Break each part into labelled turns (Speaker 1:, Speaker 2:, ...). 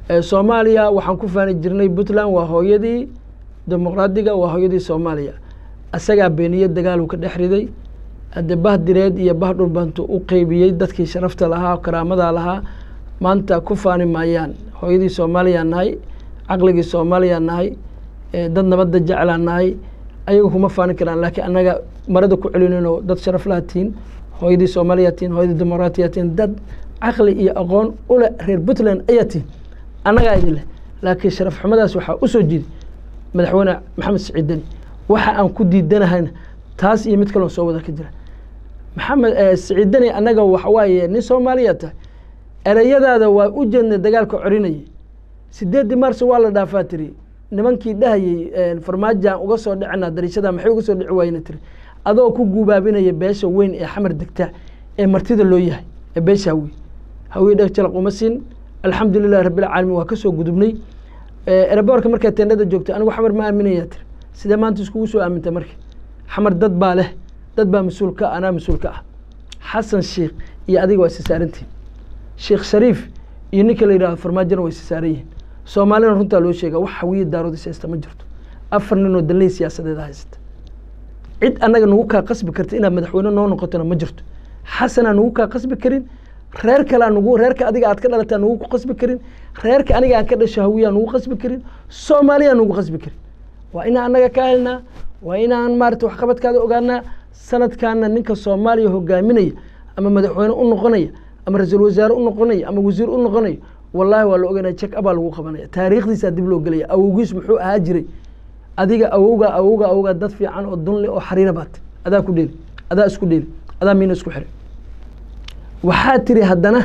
Speaker 1: soomaaliya waxaan ku faani jirnay puntland waa hooyadii dimuqraadiga waa hooyadii soomaaliya isagaa beeniye dagaaluu ka dhex riday hadde bah direed iyo bah dhulbantu u qeybiyey dadkii sharafta lahaa karaamada lahaa maanta ku faani maayaan hooyadii soomaaliyaa nahay caqligii soomaaliyaa nahay dad nabadda jeclaa nahay ayagu kuma faani karaan laakiin annaga marada ku celinayno dad sharaf laha tihiin hooyadii soomaaliyaa tihiin hooyadii dimuqraatiyaa tihiin dad caqli iyo aqoon ule reer puntland ayaa tihiin annagaa idin leh laakiin sharaf xumadaas waxaa usoo jiiday madaxweyne maxamed siciid deni waxa aan ku diidanahayna taas iyo mid kaloo soo wada ka jira maxamed siciid deni annaga waxawaaye nin soomaaliya tahay ereyadaada waa u jeednay dagaalka corinayay sideeddii maars waa la dhaafaa tiri nimankii dhahayey farmaajaan uga soo dhicina dariishada maxay uga soo dhici waayena tiri adoo ku guubaabinaya beesha weyn ee xamar degta ee martida loo yahay ee beesha hawiye hawiye dheg jalaq uma siin alxamdu lilahi rabbilcaalamiin waa kasoo gudubnay eraboorka markaa teendhada joogta anigu xamar ma aaminayaa tiri sidee maanta iskugu soo aaminta marka xamar dad baa leh dad baa mas-uul ka anaa mas-uul ka ah xasan sheikh iyo adiga waa isisaarantihin sheekh shariif iyo ninka la yidhahdo farmaajona waa isisaaran yihiin soomaalina runtaa loo sheega wax hawiye daaroodis haysta ma jirto afar ninoo danley siyaasadeeda haysata cid annaga nagu kaa qasbi karta inaad madaxweyne noo noqotona ma jirto xasanaa nagu kaa qasbi karin reer kalea nagu reerka adiga aad ka dhalataa nagu ku qasbi karin reerka aniga aan ka dhasho hawiyaa nagu qasbi karin soomaaliyaa nagu qasbi karin waa inaan annaga ka helnaa waa inaan maarata waxqabadkaada ogaanaa sanadkaana ninka soomaaliya hogaaminaya ama madaxweyne u noqonaya ama ra-iisul wasaare u noqonaya ama wasiir u noqonaya wallahi waa la oganaya jek abaa lagu qabanaya taariikhdiisaa dib loo gelaya awowgiis muxuu ahaa jiray adiga awowga awowga awowga dad fiican oo dunle oo xariira baat adaa ku dheeli adaa isku dheeli adaa miina isku xiray waxaa tiri haddana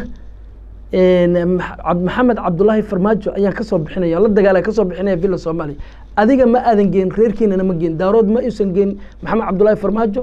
Speaker 1: maxamed cabdulaahi farmaajo ayaan kasoo bixinaya la dagaala kasoo bixinaya villa soomaaliya adiga ma aadan geen reerkiinana ma geen daarood ma uusan geen maxamed cabdulaahi farmaajo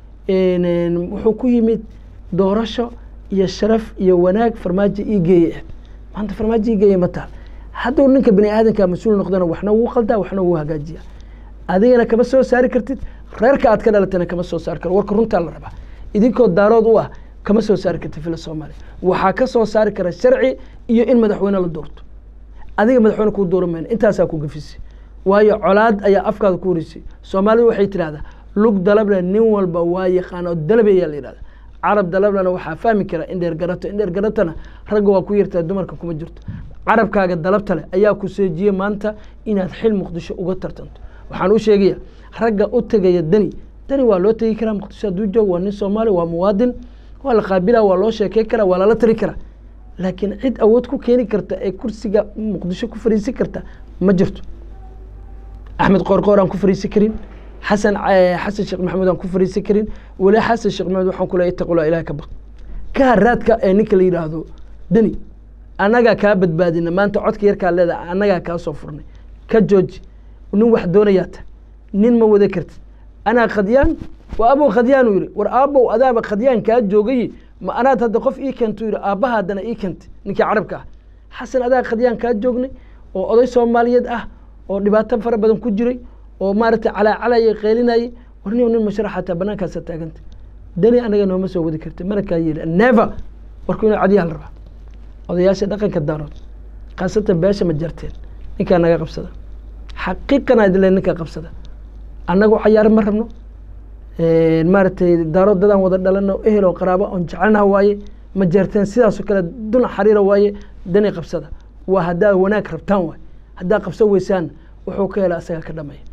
Speaker 1: wuxuu ku yimid doorasho iyo sharaf iyo wanaag farmaajo ii geeye maanta farmaajo ii geeye ma taal hadduu ninka bini aadanka mas-uul noqdana waxna wuu qaldaa waxna wuu hagaajiya adigana kama soo saari kartid reerka aad ka dhalatana kama soo saari karo warka runtaa la rabaa idinkoo daarood u ah kama soo saari karta villa soomaaliya waxaa ka soo saari kara sharci iyo in madaxweyne la doorto adiga madaxweyne kuu dooran mayna intaasaa ku gafisay waayo colaad ayaa afkaada ku horeysay soomaalidu waxay tidhahdaa lug dalable nin walba waa yaqaan oo dalabe ayaa la yidhahda carab dalablena waxaa fahmi kara in dheer garato in dheer garatana ragga waa ku yartaa dumarka kuma jirto carabkaaga dalabta leh ayaa ku seejiyey maanta inaad xil muqdisho uga tartanto waxaan u sheegaya ragga u tegaya deni deni waa loo tegi karaa muqdisho hadduu joog waa nin soomaali waa muwaadin waa la qaabila waa loo sheekey karaa waa lala tari karaa laakiin cid awood ku keeni karta ee kursiga muqdisho ku fariisin karta ma jirto axmed qoorqoor aan ku fariisin karin xasan xasan sheekh maxamuud aan ku fariisin karin weli xasan sheekh maxamuud waxaan ku leeyahay ittaqullah ilaah ka baq ka haraadka ee ninka la yidhaahdo deni annagaa kaa badbaadina maanta codka yarkaa leedahay annagaa kaa soo furnay ka jooji nin wax doonayaa ta nin ma wada kartid anaa khadyaan waa abow khadyaan uu yidhi war aabow adaaba khadyaan kaa joogay ma anaad hadda qof ii keento yidhi aabbaha haddana ii keentay ninkii carabka ah xasan adaa khadyaan kaa joognay oo oday soomaaliyeed ah oo dhibaato fara badan ku jiray oo maaragtay calaacalaya qeylinayay war nin nin masharax hataa banaankaasa taaganta dani anaga nooma soo wadi karta mana kaa yeeli never warku inuu cadiyaa la rabaa odayaasha dhaqanka daarood khaasatan beesha ma jarteen ninkaa naga qabsada xaqiiqana idile ninka qabsada annagu cayaar ma rabno maaragtay daarood dadaan wada dhalano ehel oo qaraabo oon jecelnaha waaye ma jeerteen sidaasoo kale duna xariira waaye dani qabsada waa haddaa wanaag rabtaan waay haddaa qabsan weysaan wuxuu ka hela asagaa ka dhamaya